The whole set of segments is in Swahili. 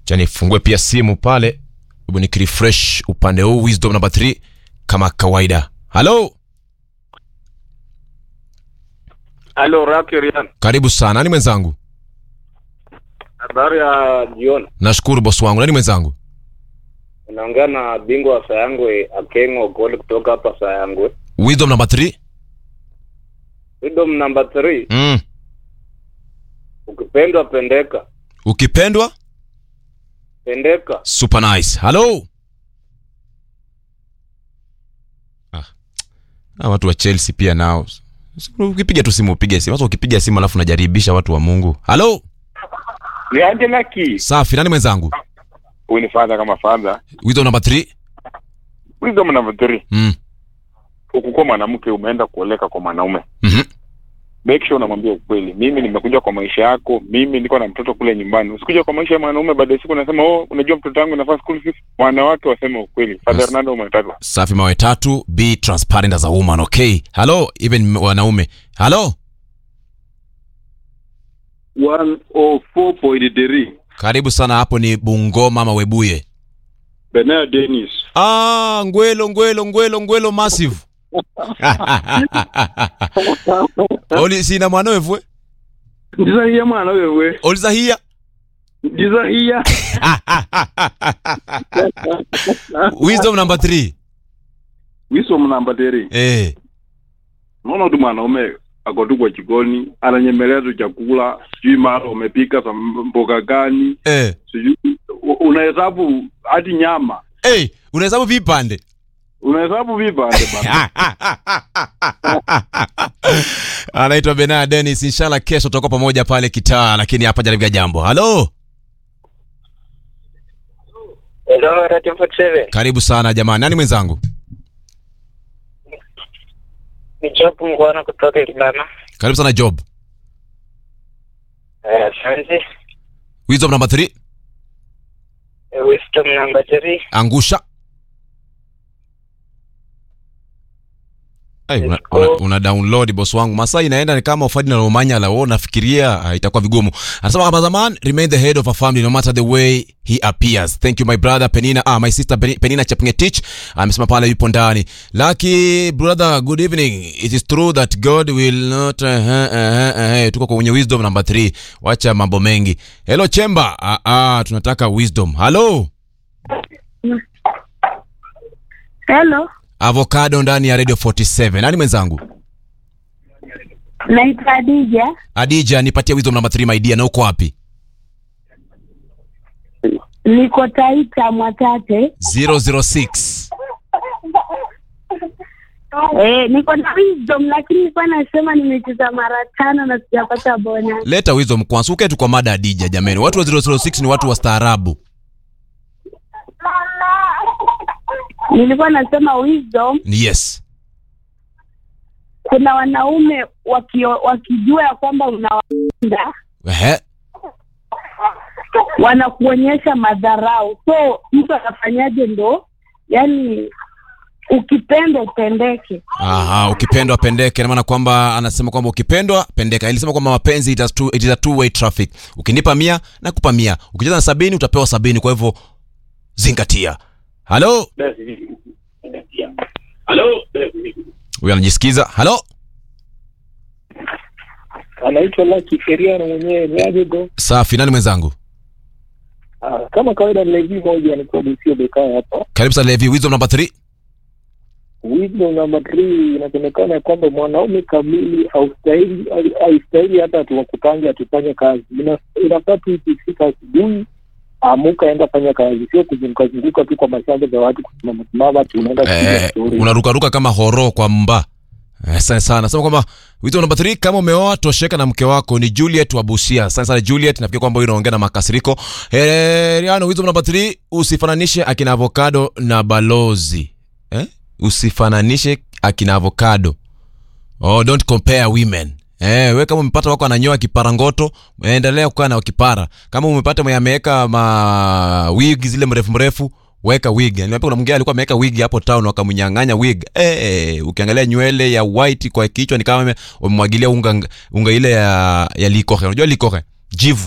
cha nifungue pia simu pale hebu nikirefresh upande huu wisdom number 3 kama kawaida halo Halo Raki Rian, karibu sana nani mwenzangu habari ya jioni. nashukuru boss wangu nani mwenzangu Unaongea na bingwa wa Sayangwe Akengo Goli kutoka hapa Sayangwe. wisdom number 3 Freedom number 3, mm. ukipendwa pendeka, ukipendwa pendeka. super nice halo ah. Ah, watu wa chelsea pia nao ukipiga tu simu upige simu sasa ukipiga simu alafu unajaribisha watu wa mungu halo ni aje laki safi nani mwenzangu huyu ni fadha kama fadha wisdom number 3 wisdom number three mm. ukikuwa mwanamke umeenda kuoleka kwa mwanaume mm-hmm. make sure unamwambia ukweli mimi nimekuja kwa maisha yako mimi niko na mtoto kule nyumbani usikuja kwa maisha ya mwanaume baada ya siku unasema oh unajua mtoto wangu nafaa school fees wanawake waseme ukweli father Yes. Ronaldo umetatu safi mawe tatu be transparent as a woman okay halo even wanaume halo 104.3 karibu sana hapo ni bungoma ama webuye Benea Dennis ah, ngwelo ngwelo ngwelo ngwelo massive oli sina mwana wevwe ndizahiya mwana wewe olizahia ndizahiya wisdom number 3 wisomu namba teri eh. naona tu mwanaume ako kwa jikoni ananyemelea tu chakula sijui mara umepika za mboga gani Eh. sijui u- unahesabu hadi nyama Hey, unahesabu vipande unahesabu vipande bana anaitwa benaya denis inshallah kesho tutakuwa pamoja pale kitaa lakini hapa jaribia jambo halo Hello Radio 47. karibu sana jamani nani mwenzangu Ni Job Mgwana kutoka Kilana. karibu sana job Eh, asante. wisdom number 3 Eh, Wisdom number 3, angusha Ay, una, una, una download boss wangu masaa inaenda ni kama ufadi na romanya la wewe unafikiria ah, itakuwa vigumu anasema kama zaman remain the head of a family no matter the way he appears thank you my brother penina ah, my sister Peni- penina chepngetich amesema pale yupo ndani lucky brother good evening it is true that god will not uh, uh, uh, uh, tuko kwenye wisdom number 3 wacha mambo mengi hello chemba ah, ah, tunataka wisdom hello Hello, avocado ndani ya radio 47 nani mwenzangu naitwa Adija. adija nipatie wisdom namba 3 my dear na uko wapi Niko Taita Mwatate. 006 Eh, niko na wisdom lakini nilikuwa nasema nimecheza mara tano na sijapata bona. leta wisdom kwanza uketu kwa mada adija jamani watu wa 006 ni watu wastaarabu Nilikuwa nasema wisdom, ni yes kuna wanaume wakio, wakijua ya kwamba unawapenda Ehe. wanakuonyesha madharau, so mtu anafanyaje ndo yani ukipenda upendeke. Aha, ukipendwa pendeke na maana kwamba anasema kwamba ukipendwa pendeka ilisema kwamba mapenzi it is two, it is a two way traffic ukinipa mia nakupa mia ukicheza na sabini utapewa sabini kwa hivyo zingatia halo huyo anajisikiza halo anaitwa Lucky Feriano mwenyewe ni aje go. safi nani mwenzangu Ah, kama kawaida ni levi moja ni kwa Busio Bekaa hapa. karibu sana levi wisdom number 3 Wisdom number 3 inasemekana kwamba mwanaume kamili haustahili haistahili hata tuwakupange atufanye kazi. Ina- Inafaa tu ikifika asubuhi amuka enda fanya kazi, sio kuzunguka zunguka tu kwa mashamba za watu kusimama simama ati unaenda kupiga eh, story. unarukaruka kama horo kwa mba Eh, Asante sana nasema kwamba wito namba 3 kama umeoa tosheka na mke wako ni juliet wa busia asante sana juliet nafikiri kwamba huyu unaongea na makasiriko Eh, riano wito namba 3 usifananishe akina avocado na balozi eh? usifananishe akina avocado oh, don't compare women Eh, we kama umepata wako ananyoa kipara ngoto endelea kukaa na kipara kama umepata mwenye ameweka ma wig zile mrefu mrefu weka wig Niambia kuna mwingine alikuwa ameweka wig hapo town wakamnyang'anya wig eh, eh, ukiangalia nywele ya white kwa kichwa ni kama wamemwagilia unga unga ile ya ya likohe unajua likohe jivu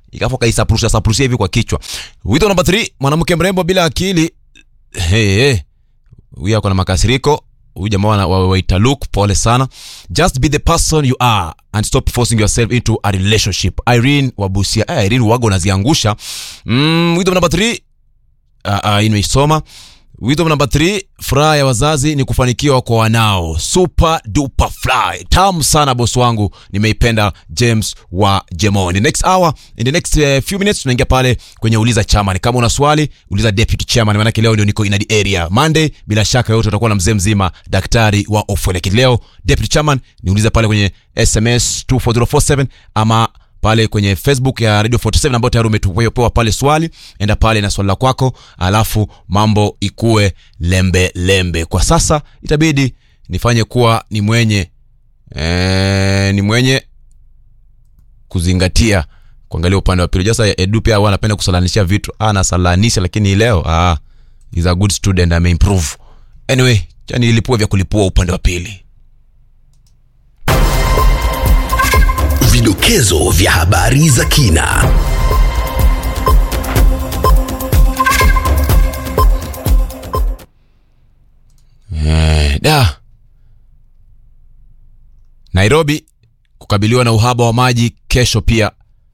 ikafu kaisapurusha sapurusha hivi kwa kichwa wito namba 3 mwanamke mrembo bila akili hey, hey. huyu ako na makasiriko huyu jamaa wana- wa- waita look pole sana just be the person you are and stop forcing yourself into a relationship irene wabusia eh, irene waga unaziangusha mm, wito namba 3 uh, uh, imeisoma wito namba 3 furaha ya wazazi ni kufanikiwa kwa wanao super duper fly tamu sana bosi wangu nimeipenda james wa jemon the next hour in the next uh, few minutes tunaingia pale kwenye uliza chairman kama una swali uliza deputy chairman maanake leo ndio niko in the area monday bila shaka yote utakuwa na mzee mzima daktari wa ofweleki leo deputy chairman niulize pale kwenye sms 24047 ama pale kwenye facebook ya radio 47 ambayo tayari umetupewa pale swali enda pale na swali la kwako alafu mambo ikue lembe lembe kwa sasa itabidi nifanye kuwa ni mwenye ee, ni mwenye kuzingatia kuangalia upande wa pili jasa edu pia huwa anapenda kusalanisha vitu ah, anasalanisha lakini hii leo ah, is a good student ameimprove anyway chani ilipua vya kulipua upande wa pili Vidokezo vya habari za kina. Eh, da nairobi kukabiliwa na uhaba wa maji kesho pia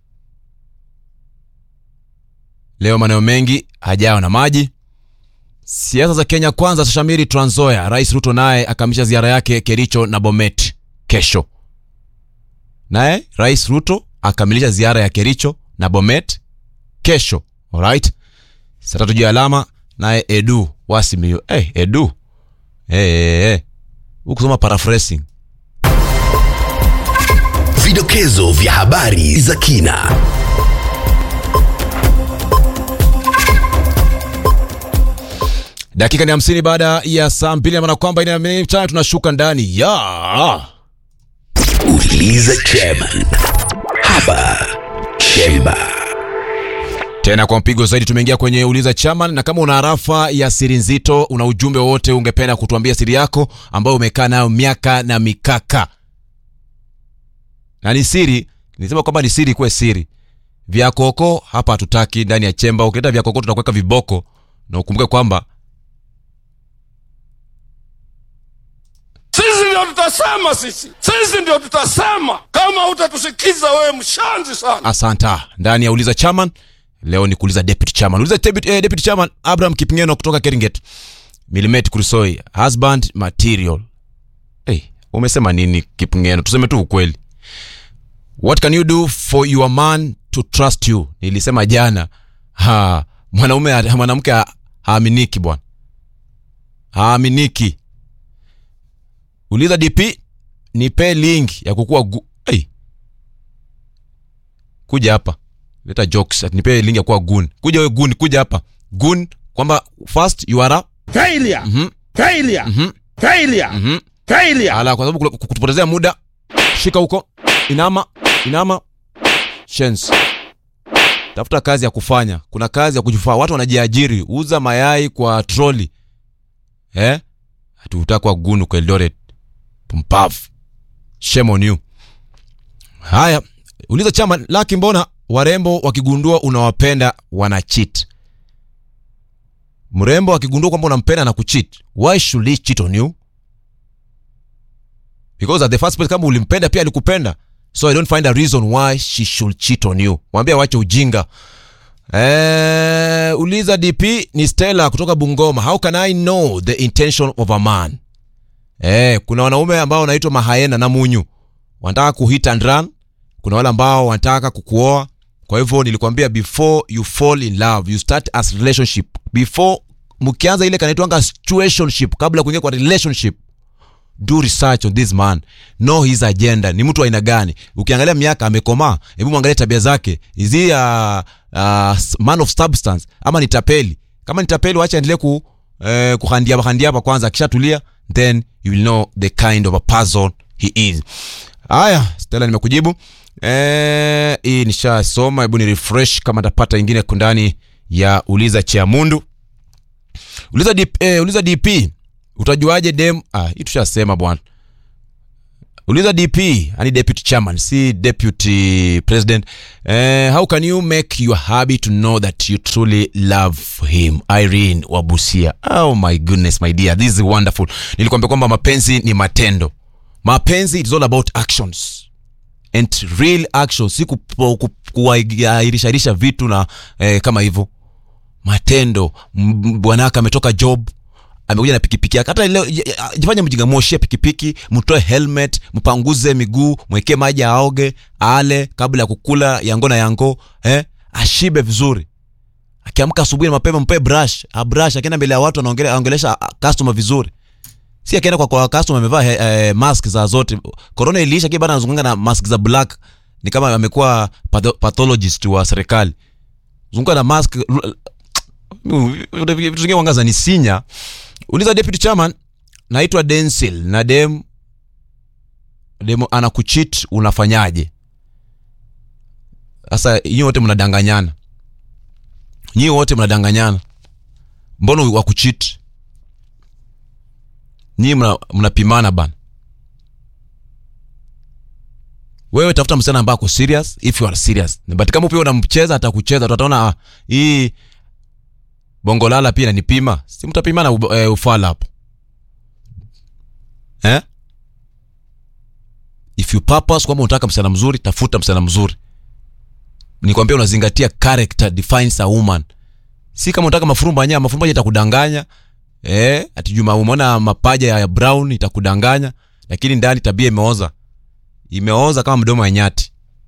leo maeneo mengi hajawa na maji siasa za kenya kwanza zashamiri tranzoya rais ruto naye akamisha ziara yake kericho na bomet kesho naye rais ruto akamilisha ziara ya kericho na bomet kesho alright saa tatu juu ya alama naye edu wasimio hey, edu hey, hey, hey. ukusoma paraphrasing Vidokezo vya habari za kina. dakika ni hamsini baada ya saa mbili namaana kwamba ina mchana tunashuka ndani ya Uliza chairman. Hapa Chemba. tena kwa mpigo zaidi tumeingia kwenye uliza chairman na kama una harafa ya siri nzito una ujumbe wowote ungependa kutuambia siri yako ambayo umekaa nayo miaka na mikaka na ni siri nisema kwamba ni siri kuwe siri vyakoko hapa hatutaki ndani ya chemba ukileta vyakoko tutakuweka viboko na ukumbuke kwamba Sisi ndio tutasema, sisi sisi ndio tutasema. Kama utatusikiza wewe, mshanzi sana. asanta ndani ya uliza chairman leo ni kuuliza deputy chairman uliza deputy, eh, deputy chairman abraham kipngeno kutoka keringet milimet kurisoi husband material hey, umesema nini kipngeno tuseme tu ukweli what can you do for your man to trust you nilisema jana ha, mwanaume mwanamke ha- haaminiki bwana haaminiki uliza dp nipe link ya kukua gu- hey, kuja hapa leta jokes ati nipe link ya kuwa gun kuja we gun kuja hapa gun kwamba first you are a Failure, Mhm. failure, Mhm. failure, mhm failure. ala kwa sababu kule- kutupotezea muda shika huko inama inama shens tafuta kazi ya kufanya kuna kazi ya kujifaa watu wanajiajiri uza mayai kwa troli eh hatutakwa gunu kwa eldoret pumpavu shame on you haya uliza chama laki mbona warembo wakigundua unawapenda wana cheat mrembo akigundua kwamba unampenda na kucheat why should he cheat on you because at the first place kama ulimpenda pia alikupenda so i don't find a reason why she should cheat on you mwambie wache ujinga eh, uliza dp ni stella kutoka bungoma how can i know the intention of a man eh, kuna wanaume ambao wanaitwa mahaena na munyu wanataka kuhit and run kuna wale ambao wanataka kukuoa kwa hivyo nilikwambia before you fall in love you start as relationship before mkianza ile kanaitwanga situationship kabla ya kuingia kwa relationship do research on this man know his agenda ni mtu wa aina gani ukiangalia miaka amekomaa hebu mwangalie tabia zake is he a, a man of substance ama ni tapeli kama ni tapeli wacha endelee ku eh, kuhandiapa handiapa kwanza akishatulia then you will know the kind of a person he is haya stela nimekujibu eh, hii nishasoma hebu ni refresh kama tapata ingine ndani ya uliza chiamundu uliza DP, eh, uliza dp utajuaje dem ah, hii tushasema bwana uliza dp yani deputy chairman si deputy president eh, how can you make your hubby to know that you truly love him irene wabusia oh my goodness my dear this is wonderful nilikwambia kwamba mapenzi ni matendo mapenzi it's all about actions and real action si kupo- ku- kuairisharisha vitu na eh, kama hivyo matendo M- bwanaka ametoka job amekuja na pikipiki yake hata leo j- j- jifanye mjinga moshie pikipiki mtoe helmet mpanguze miguu mwekee maji aoge ale kabla ya kukula yango na yango eh? ashibe vizuri akiamka asubuhi na mapema mpe brush abrush akienda mbele ya watu anaongele- anaongelesha ah, customer vizuri si akienda kwa, kwa customer amevaa eh, eh, mask za zote corona iliisha kile bado anazunganga na mask za black ni kama amekuwa patho- pathologist wa serikali zunguka na mask vitu vingine wangaza ni sinya uliza deputy chairman naitwa densil na dem dem anakuchit unafanyaje sasa nyii wote mnadanganyana nyii wote mnadanganyana mbona wakuchit nyii mna- mnapimana bana wewe tafuta msichana ambaye ako serious if you are serious but kama pia unamcheza atakucheza tutaona ah, hii bongolala pia inanipima si mtapimana u- eh, ufala hapo eh? if you purpose kwamba unataka msichana mzuri tafuta msichana mzuri nikwambia unazingatia character defines a woman si kama unataka mafurumba nyama mafurumba itakudanganya eh ati juma umeona mapaja ya brown itakudanganya lakini ndani tabia imeoza imeoza kama mdomo wa nyati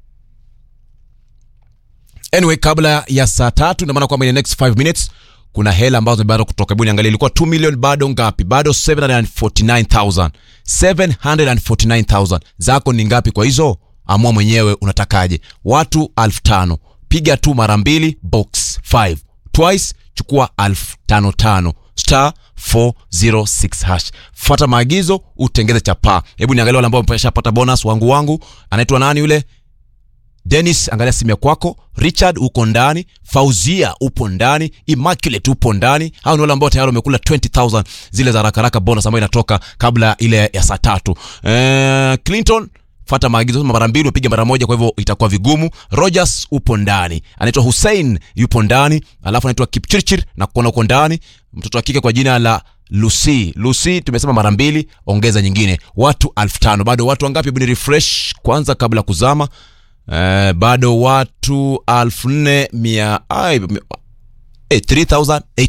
anyway kabla ya saa tatu ina maana kwamba in the next 5 minutes kuna hela ambazo bado kutoka hebu niangalie ilikuwa 2 million bado ngapi bado 749000 749000 zako ni ngapi kwa hizo amua mwenyewe unatakaje watu 5000 piga tu mara mbili box 5 twice chukua 1055 star 406 hash fuata maagizo utengeze chapaa hebu niangalia wale ambao wameshapata bonus wangu wangu anaitwa nani yule Dennis, angalia simu ya kwako. Richard uko ndani, Fauzia upo ndani, Immaculate upo ndani. Hao ni wale ambao tayari wamekula 20000 zile za haraka haraka bonus ambayo inatoka kabla ile ya saa tatu. Eh, Clinton fata maagizo sema mara mbili upige mara moja, kwa hivyo itakuwa vigumu. Rogers upo ndani, anaitwa Hussein yupo ndani, alafu anaitwa Kipchirchir na kuona uko ndani, mtoto wa kike kwa jina la Lucy. Lucy tumesema mara mbili, ongeza nyingine, watu elfu tano. Bado watu wangapi? Hebu ni refresh kwanza kabla ya kuzama. Eh, bado watu elfu nne mia ai, eh, 3800